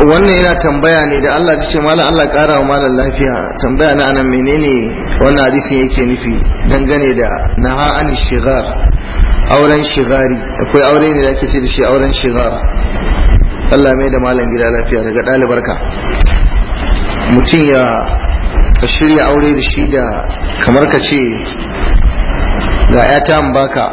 wannan yana tambaya ne da Allah ta ce malam Allah kara wa malam lafiya tambaya na anan menene wannan hadisin yake nufi dangane da naha an shigar auren shigari akwai aure ne da ake ce da shi auren shigar Allah mai da malam gida lafiya daga ɗalibarka mutum ya ka shirya aure da shi da kamar ka ce ga 'yata baka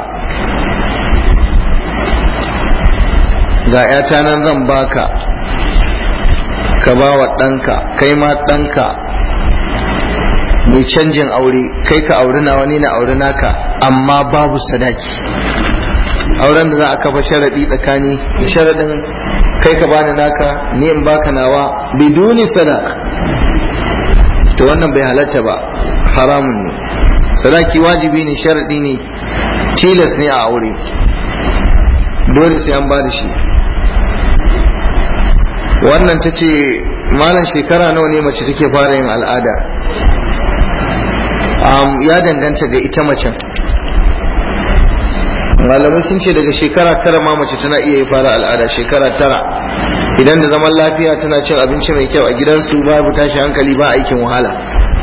ga 'yata nan zan baka ka ba wa ɗanka kai ma ɗanka mai canjin aure kai ka auri na wani na auri naka amma babu sadaki auren da za a kafa sharaɗi tsakani da sharaɗin kai ka bani naka ni in baka nawa biduni sadaq to wannan bai halatta ba haramun ne sadaki wajibi ne sharaɗi ne tilas ne a aure dole sai an ba da shi wannan ta ce malam shekara nawa ne mace take fara yin al'ada ya danganta ga ita macen malamai sun ce daga shekara tara ma mace tana iya yi fara al'ada shekara tara idan da zaman lafiya tana cin abinci mai kyau a gidansu babu tashi hankali ba aikin wahala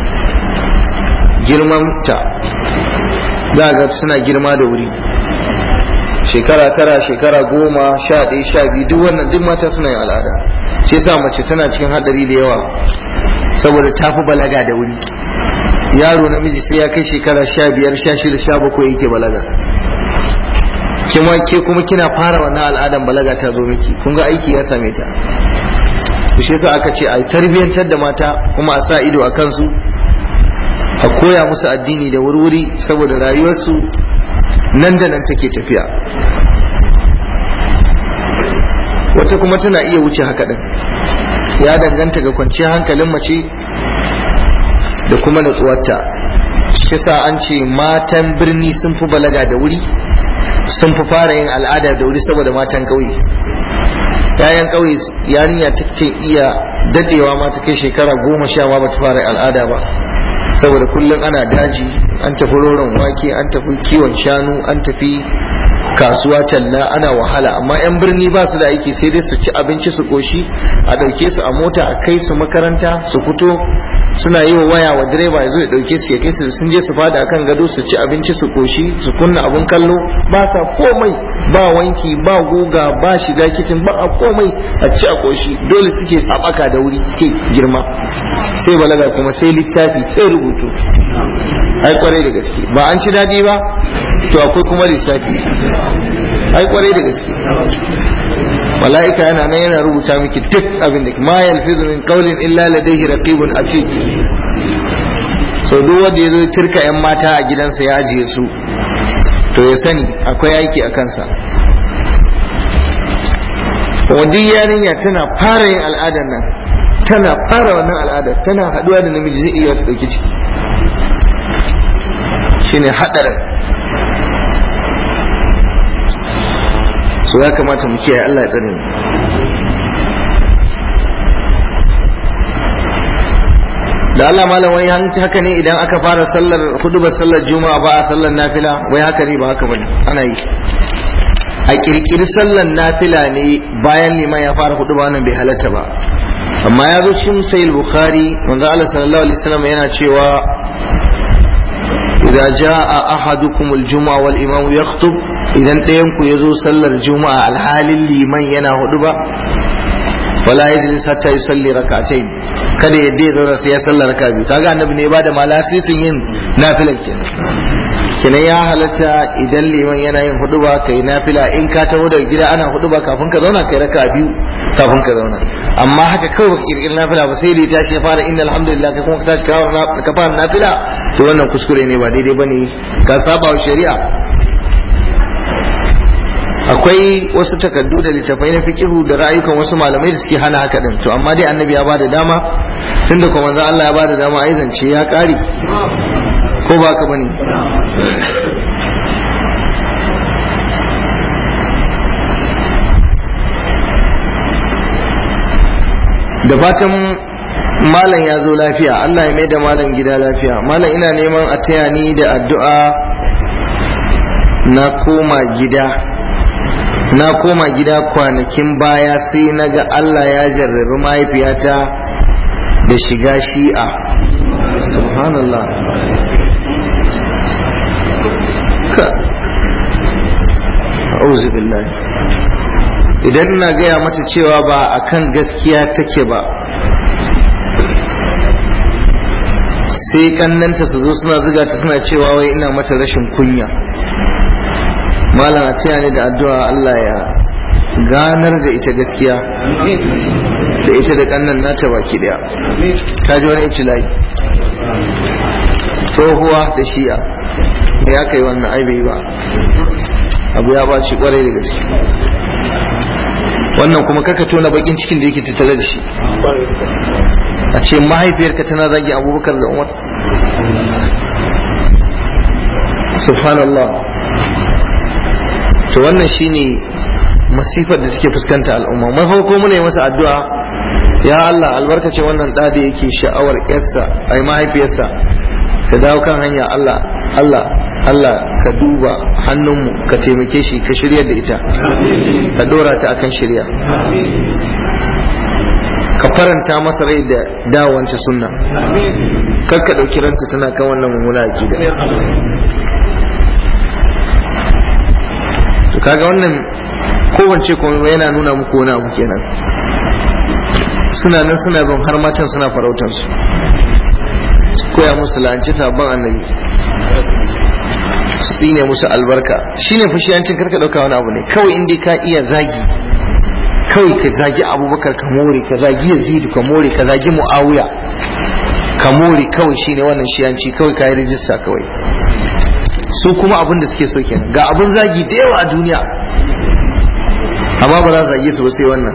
girmanta za ga suna girma da wuri shekara tara shekara goma sha ɗaya sha biyu duk wannan duk mata suna yin al'ada shi yasa mace tana cikin hadari da yawa saboda ta fi balaga da wuri yaro namiji sai ya kai shekara sha biyar sha shida sha bakwai yake balaga kima ke kuma kina fara wannan al'adan balaga ta zo miki kun ga aiki ya same ta to shi yasa aka ce a tarbiyyantar da mata kuma a sa ido a kansu a koya musu addini da wurwuri saboda rayuwarsu nan da nan take tafiya wata kuma tana iya wuce haka din ya danganta ga kwanciyar hankalin mace da kuma natsuwarta shi sa an ce matan birni sun fi balaga da wuri sun fi fara yin al'ada da wuri saboda matan ƙauye yayan ƙauye yarinya take iya dadewa ma ta kai shekara goma sha ma bata fara al'ada ba saboda kullum ana daji an tafi roron wake an tafi kiwon shanu an tafi kasuwa talla ana wahala amma 'yan birni ba su da aiki sai dai su ci abinci su koshi a ɗauke su a mota a kai su makaranta su fito suna yi wa waya wa direba ya zo ya ɗauke su ya kai su sun je su fada akan gado su ci abinci su koshi su kunna abun kallo ba sa komai ba wanki ba guga ba shiga kicin ba a komai a ci a koshi dole suke haɓaka da wuri suke girma sai balaga kuma sai littafi sai rubutu ai kwarai da gaske ba an ci daɗi ba to akwai kuma lissafi ai kwarai da gaske mala'ika yana nan yana rubuta miki duk abin da ma yalfizu min qawlin illa ladayhi raqibun atid so duk wanda yazo ya tirka yan mata a gidansa ya ajiye su to ya sani akwai aiki a kansa wadda yarinya tana fara yin al'adar nan tana fara wannan al'adar tana haduwa da namiji zai iya dauki ciki shine hadarin so ya kamata mu kiyaye Allah ya tsare mu da Allah malam wai haka ne idan aka fara sallar hudubar sallar juma'a ba a sallar nafila wai haka ne ba haka bane ana yi a kirkiri sallar nafila ne bayan liman ya fara huduba wannan bai halatta ba amma ya zo cikin sahih bukhari manzo Allah sallallahu alaihi wasallam yana cewa إذا جاء أحدكم الجمعة والإمام يخطب إذا ɗayanku ya zo sallar juma'a alhalin liman yana hudu ba wala yajlis hatta yusalli rak'atayn kada ya dai zauna sai ya sallar raka biyu kaga annabi ne ba da malasisin yin nafilar kenan kenan ya halatta idan liman yana yin hudu ba kai nafila in ka taho daga gida ana hudu ba kafin ka zauna kai raka biyu kafin ka zauna amma haka kawai baka kirkiri nafila ba sai da ya tashi ya fara inna alhamdulillah kai kuma ka tashi ka fara nafila to wannan kuskure ne ba daidai bane ka saba wa shari'a akwai wasu takaddu da littafai na fikihu da ra'ayukan wasu malamai da suke hana haka din to amma dai annabi ya bada dama tunda kuma manzo Allah ya bada dama ai zance ya kare ko ba ka bane da fatan malam ya zo lafiya Allah ya mai da malam gida lafiya malam ina neman a taya ni da addu'a na koma gida na koma gida kwanakin baya sai na ga Allah ya jarrabi mahaifiyata da shiga shi'a subhanallah ka a'udhu billahi idan na gaya mata cewa ba akan gaskiya take ba sai kannanta su zo suna zuga ta suna cewa wai ina mata rashin kunya malam a ce ne da addu'a Allah ya ganar da ita gaskiya da ita da kannan nata baki daya ta ji wani ibtilai tsohuwa da shi'a me ya kai wannan ai bai ba abu ya baci kwarai da gaske wannan kuma kaka tona bakin cikin da yake tattare da shi a ce mahaifiyarka tana zagi abubakar da umar subhanallah to wannan shine masifar da suke fuskanta al'umma mai farko muna yi masa addu'a ya Allah albarkace wannan da da yake sha'awar yarsa ai mahaifiyarsa ka dawo kan hanya Allah Allah Allah ka duba hannunmu ka taimake shi ka shirya da ita ka dora ta akan shirya ka faranta masa rai da dawance sunna kar ka ɗauki ranta tana kan wannan mummuna aƙida to kaga wannan kowace kuma yana nuna muku wani abu kenan suna nan suna bin har matan suna farautar su koya musu la'anci sabon annabi su tsine musu albarka shine fushiyancin karka ɗauka wani abu ne kawai inda ka iya zagi kawai ka zagi abubakar ka more ka zagi yazidu ka more ka zagi mu'awiya ka more kawai shine wannan shiyanci kawai ka yi rijista kawai su kuma abin da suke so kenan ga abin zagi da yawa a duniya amma ba za su zage su ba sai wannan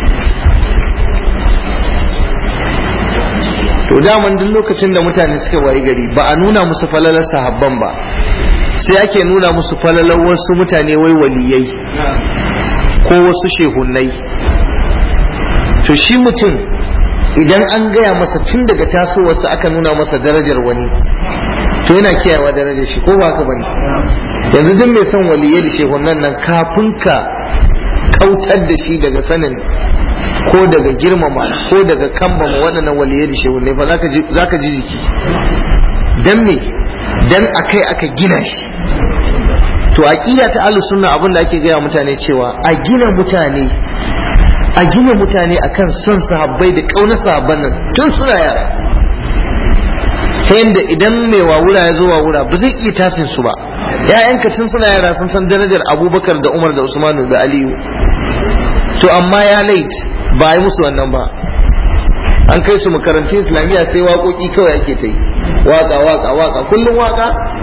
to daman duk lokacin da mutane suka wayi gari ba a nuna musu falalar sahabban ba sai ake nuna musu falalar wasu mutane wai waliyai ko wasu shehunai to shi mutum idan an gaya masa tun daga tasowarsa aka nuna masa darajar wani to yana kiyayewa darajar shi ko ba ka bane yanzu duk mai son waliyai da shehunan nan kafin ka kautar da shi daga sanin ko daga girmama ko daga kambama waɗannan waliyai da shehunai fa za ka ji jiki dan me dan akai aka gina shi to aqida ta ahlus sunna abin da ake gaya mutane cewa a gina mutane a gina mutane akan son sahabbai da kaunar sahabban nan tun suna yara ta yadda idan mai wawura ya zo wawura ba zai iya tasin su ba ya'yanka tun suna yara sun san darajar abubakar da umar da usmanu da aliyu to amma ya lait ba yi musu wannan ba an kai su makarantun islamiyya sai waƙoƙi kawai ake ta yi waƙa waƙa waƙa kullum waƙa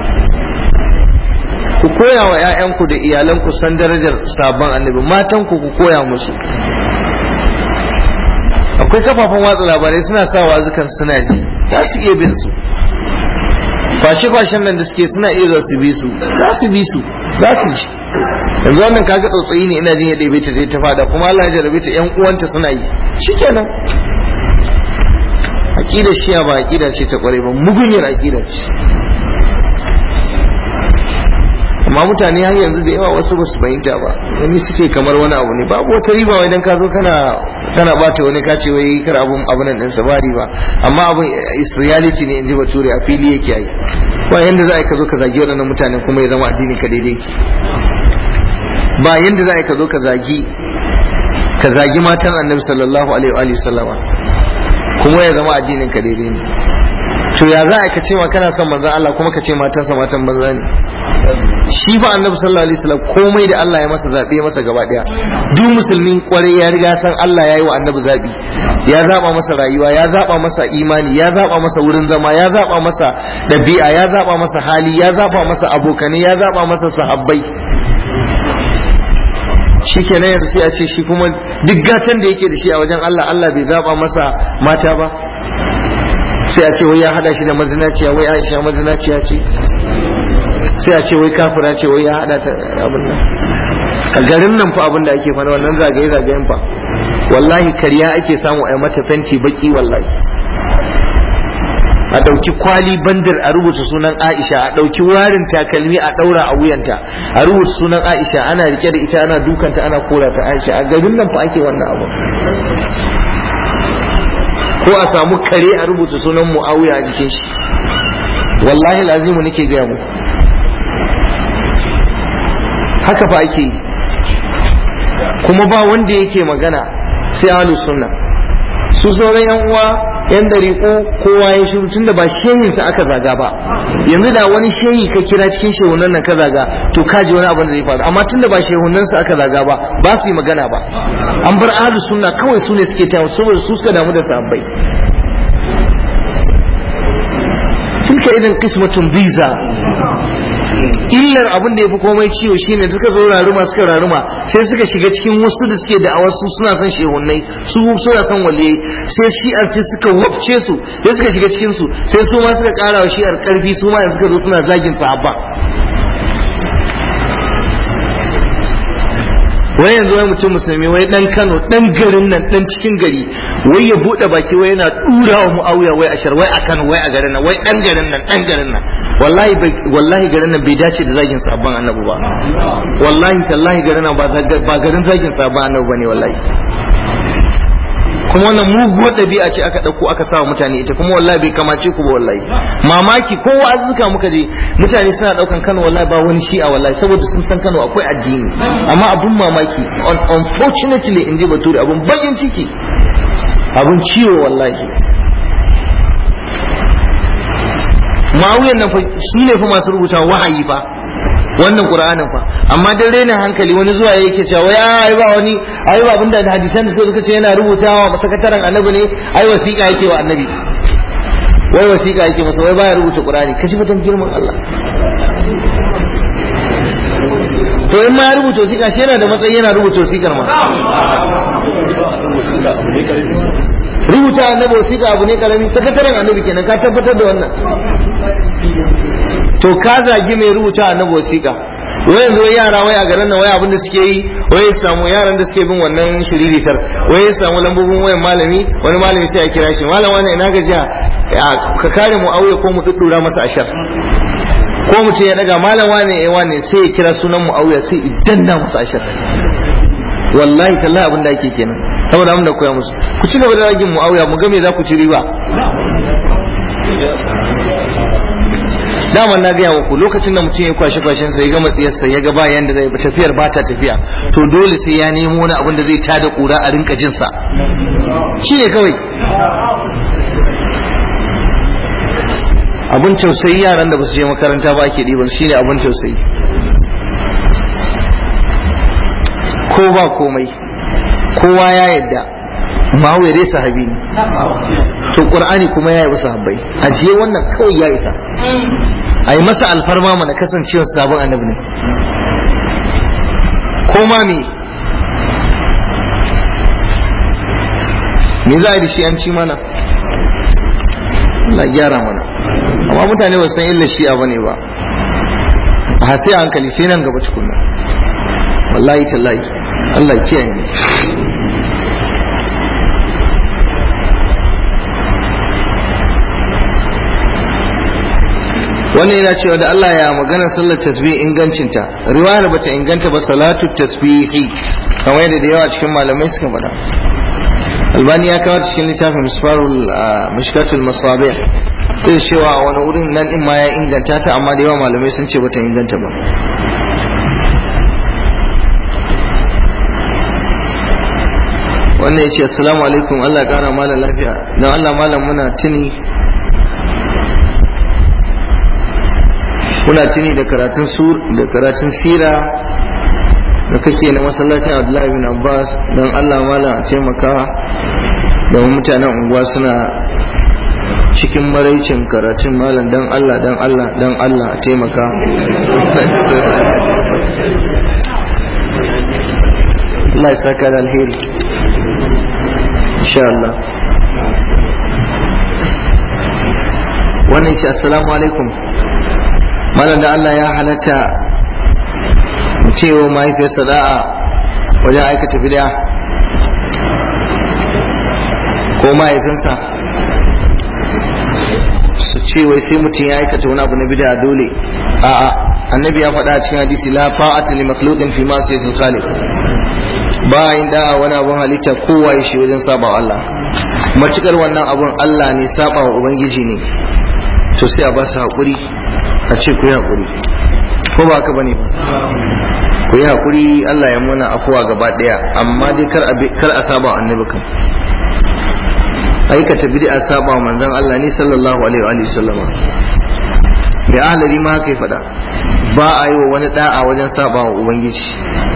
ku koya wa 'ya'yanku da iyalanku san darajar sabon annabi matanku ku koya musu akwai kafafen watsa labarai suna sa wazukan suna ji za su iya bin su fashe-fashen nan da suke suna iya za su bi su za su bi su za su ji yanzu wannan kaga tsautsayi ne ina jin yadda bai ta ta fada kuma Allah ya jarabe ta yan uwanta suna yi shikenan aqida shiya ba aqida ce ta kware ba mugunyar aqida ce amma mutane har yanzu da yawa wasu basu fahimta ba wani suke kamar wani abu ne babu wata riba wai dan ka zo kana kana bata wani ka ce wai kar abun abun nan sa ba riba amma abun is reality ne inji bature a fili yake yi ba yanda za a ka zo ka zagi waɗannan mutanen kuma ya zama addinin ka daidai ba yanda za a ka zo ka zagi ka zagi matan annabi sallallahu alaihi wa sallama kuma ya zama addinin ka daidai ne to ya za a ka ce ma kana son manzon Allah kuma ka ce matansa matan banza ne shi ba annabi sallallahu alaihi wasallam komai da Allah ya masa zabe masa gaba daya duk musulmin kwarai ya riga san Allah ya yi wa annabi zabi ya zaba masa rayuwa ya zaba masa imani ya zaba masa wurin zama ya zaba masa dabi'a ya zaba masa hali ya zaba masa abokanai ya zaba masa sahabbai shi kenan yanzu sai a ce shi kuma duk gatan da yake da shi a wajen Allah Allah bai zaba masa mata ba sai a ce wai ya hada shi da mazinaciya wai Aisha mazinaciya ce sai a ce wai kafira ce wai ya hada ta abin nan a garin nan fa abin da ake fara wannan zagaye zagayen fa wallahi kariya ake samu a mata fenti baki wallahi a ɗauki kwali bandar a rubuta sunan Aisha a ɗauki warin takalmi a ɗaura a wuyanta a rubuta sunan Aisha ana rike da ita ana dukanta ana kora ta Aisha a garin nan fa ake wannan abu ko a samu kare a rubuta sunan Muawiya a jikin shi wallahi lazimu nake gaya mu haka fa ake yi kuma ba wanda yake magana sai ahlus sunna su sauran yan uwa yan dariƙo kowa ya shiru tunda ba shehin sa aka zaga ba yanzu da wani shehi ka kira cikin shehunan nan ka zaga to ka ji wani abin da zai faru amma tunda ba shehunan sa aka zaga ba ba su yi magana ba an bar ahlus sunna kawai su ne suke tawo saboda su suka damu da sahabbai tilka idan qismatun biza illar abin da ya fi komai ciwo shine suka zo raruma suka raruma sai suka shiga cikin wasu da suke da wasu suna son shehunnai su suna son waliyai sai shi'ar sai suka wafce su sai suka shiga cikin su sai su ma suka kara wa shi'ar karfi su ma suka zo suna zagin sahabba wai yanzu wai mutum musulmi wai dan Kano dan garin nan dan cikin gari wai ya bude baki wai yana dura wa Muawiya wai ashar wai a Kano wai a garin nan wai dan garin nan dan garin nan wallahi wallahi garin nan bai dace da zagin sabon annabi ba wallahi tallahi garin nan ba garin zagin sabon annabi bane wallahi kuma wannan muguwar ɗabi'a ce aka ɗauko aka sa mutane ita kuma wallahi bai kamace ku ba wallahi mamaki ko wa'azuka muka je mutane suna ɗaukan Kano wallahi ba wani shi'a wallahi saboda sun san Kano akwai addini amma abun mamaki unfortunately in ji bature abun bakin ciki abun ciwo wallahi ma'auyan nan su ne fa masu rubuta wahayi fa wannan qur'anin fa amma dan raina hankali wani zuwa yake cewa wai ai ba wani ai ba abinda da hadisan da suka ce yana rubutawa sakataren annabi ne ai wasiƙa yake wa annabi wai wasiƙa yake masa wai baya rubuta qur'ani kaji fatan girman Allah to in ma ya rubuta wasiƙa shi yana da matsayi yana rubuta wasiƙar ma rubuta annabi wasiƙa abu ne karami sakataren annabi kenan ka tabbatar da wannan to ka zagi mai rubuta annabi wasiƙa wai yanzu wai yara wai a garin nan wai abin da suke yi wai ya samu yaran da suke bin wannan shiriritar wai ya samu lambobin wayan malami wani malami sai ya kira shi malam wani ina gajiya ka kare mu auye ko mu duddura masa ashar ko mu ce ya daga malam wane ya wane sai ya kira sunan mu auya sai idan na masa ashar wallahi tallahi abin da ake kenan saboda abin da koya musu ku ci gaba da zagin muawiya mu ga me za ku ci riba daman na gaya muku lokacin da mutum ya kwashe kwashen sa ya ga matsiyarsa ya ga ba yanda zai tafiyar ba ta tafiya to dole sai ya nemo wani abin da zai tada kura a rinka jin sa shine kawai abin tausayi yaran da ba su je makaranta ba ake ɗiban shine abin tausayi ko ba komai kowa ya yadda ma'auya dai sahabi ne to qur'ani kuma ya yi wasu sahabbai ajiye wannan kawai ya isa a yi masa alfarma mana kasancewar sabon annabi ne ko ma me me za a yi da shi an ci mana Allah gyara mana amma mutane ba san illa shi'a bane ba a sai a hankali sai nan gaba tukunna wallahi tallahi Allah kiyaye mu wannan yana cewa da Allah ya magana sallar tasbih ingancinta riwayar bata inganta ba salatu tasbihi kamar yadda da yawa cikin malamai suka faɗa albani ya kawo cikin littafin misfarul mishkatul masabih sai cewa a wani wurin nan din ma ya inganta ta amma da yawa malamai sun ce bata inganta ba wannan ya ce assalamu alaikum Allah ya kara malam lafiya don Allah malam muna tuni muna tuni da karatun sur da karatun sira da kake na masallacin Abdullahi bin Abbas don Allah malam a taimaka da mutanen unguwa suna cikin maraicin karatun malam don Allah don Allah don Allah a taimaka Allah ya saka da alheri insha Allah wannan ce assalamu alaikum malam da Allah ya halatta mu cewa mahaifiyarsa da'a wajen aikata bid'a ko mahaifinsa ce wai sai mutum ya aikata wani abu na bid'a dole a'a annabi ya faɗa a cikin hadisi la ta'ata li makhluqin fi ma'siyatil khaliq ba yin da'a wani abun halitta kowa ya shi wajen saba Allah matukar wannan abun Allah ne saba wa ubangiji ne to sai a ba su haƙuri a ce ku yi haƙuri ko ba haka bane ku yi haƙuri Allah ya muna afuwa gaba ɗaya amma dai kar a saba wa annabi kan aikata bid'a saba wa manzon Allah ne sallallahu alaihi wa sallama mai ahlari ma haka ya faɗa ba a yi wa wani da'a wajen saba wa ubangiji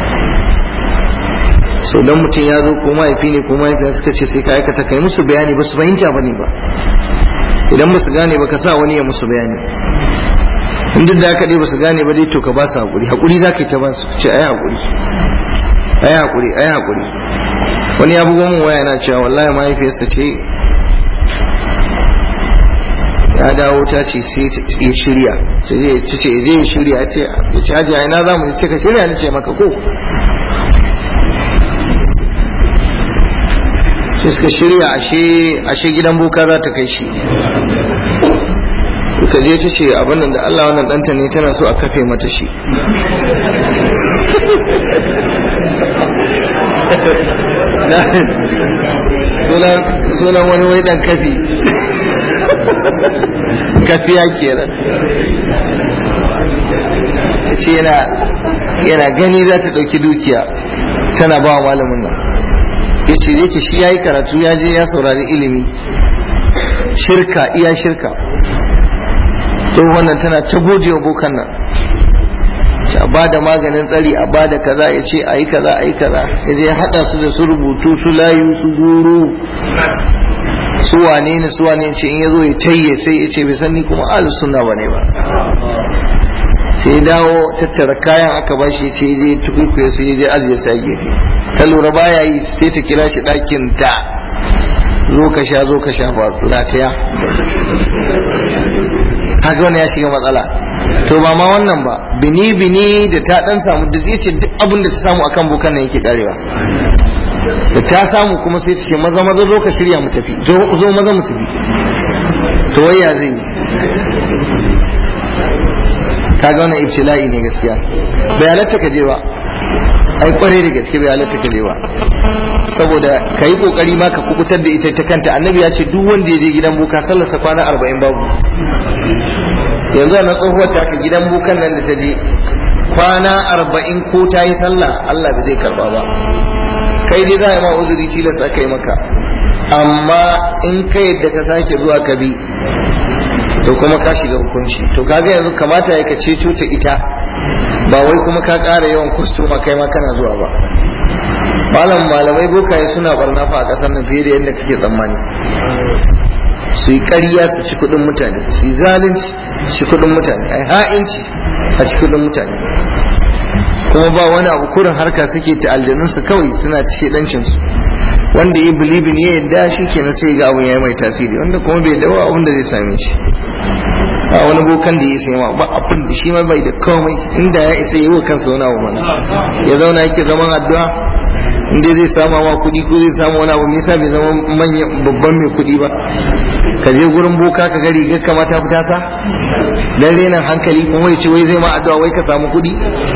so dan mutum ya zo ko mahaifi ne ko mahaifiya suka ce sai ka aikata kai musu bayani ba su fahimta ba ne ba idan ba su gane ba ka sa wani ya musu bayani in duk da aka dai ba su gane ba dai to ka ba su haƙuri haƙuri za ka yi ta ba su ce ai haƙuri ai haƙuri ai haƙuri wani ya bugo min waya yana cewa wallahi mahaifiyarsa ce ya dawo ta ce sai ya shirya ta ce je ya shirya ya ce ya ce hajiya ina za mu ce ka shirya ni ce maka ko sai suka shirya ashe gidan boka za ta kai shi suka je ta ce abin da Allah wannan ɗanta ne tana so a kafe mata shi sunan wani wai dan kafi kafiya kenan ce yana gani za ta ɗauki dukiya tana ba wa malamin nan ya ce yake shi ya yi karatu ya je ya saurari ilimi shirka iya shirka to wannan tana ta gode wa bokan nan a ba da maganin tsari a ba da kaza ya ce a yi kaza a yi kaza ya je haɗa su da su rubutu su layu su guru su wane ne su wane ce in ya zo ya tayye sai ya ce bai san ni kuma ahlus sunna bane ba sai ya dawo tattara kayan aka ba shi ce je tukuikuya su je ajiye sa gefe ta lura baya yi sai ta kira shi ɗakin ta zo ka sha zo ka sha ba lataya haka wani ya shiga matsala to ba ma wannan ba bini bini da ta dan samu da zai ce duk abin da ta samu akan bukan nan yake karewa da ta samu kuma sai ta ce maza maza zo ka shirya mu tafi zo maza mu tafi to waya zai yi kaga wannan ibtila'i ne gaskiya bai halatta ka je ba ai kware da gaske bai halatta ka je ba saboda ka yi kokari ma ka kubutar da ita ta kanta annabi ya ce duk wanda ya je gidan buka sallarsa kwana arba'in babu yanzu a na tsohuwar ta ka gidan bukan nan da ta je kwana arba'in ko ta yi sallah Allah bai zai karba ba kai dai za a yi ma uzuri tilas aka yi maka amma in ka yadda ka sake zuwa ka bi to kuma ka shiga hukunci to kaga yanzu kamata ya ka ceto ta ita ba wai kuma ka ƙara yawan kustoma kai ma kana zuwa ba malam malamai bokaye suna barna fa a ƙasar nan fiye da yadda kake tsammani su yi ƙarya su ci kuɗin mutane su yi zalunci su ci kuɗin mutane ai ha'inci a ci kuɗin mutane kuma ba wani abu kurin harka suke ta aljanunsu kawai suna ta shedancinsu wanda ya bilibin ya yadda shi kenan sai ga abun ya yi mai tasiri wanda kuma bai dawo abun da zai same shi a wani bokan da ya sai ma ba abin da shi ma bai da komai inda ya isa yi wa kansa wani abu mana ya zauna yake zaman addu'a inda zai samu ma kuɗi ko zai samu wani abu me yasa bai zama manyan babban mai kuɗi ba ka je gurin boka ka ga rigar ka mata fita sa dan renan hankali kuma ya ce wai zai ma addu'a wai ka samu kuɗi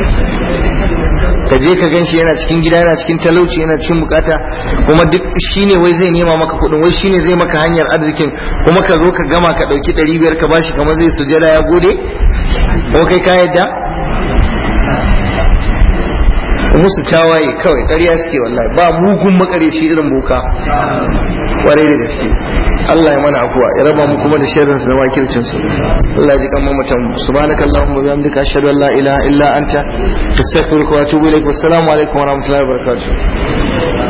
ka je ka ganshi yana cikin gida yana cikin talauci yana cikin bukata kuma duk shine wai zai nema maka kuɗin wai shine zai maka hanyar arzikin kuma ka zo ka gama ka ɗauki ɗari biyar ka bashi kamar zai sujada ya gode ko kai ka yadda musu tawaye kawai ƙarya suke wallahi ba mugun makareci irin boka kwarai da gaske Allah ya mana afuwa ya raba mu kuma da sharrin su da makircin su Allah ya ji kan mamatan mu subhanakallahumma wa bihamdika ashhadu an la ilaha illa anta astaghfiruka wa atubu ilaik wassalamu alaikum wa rahmatullahi wa barakatuh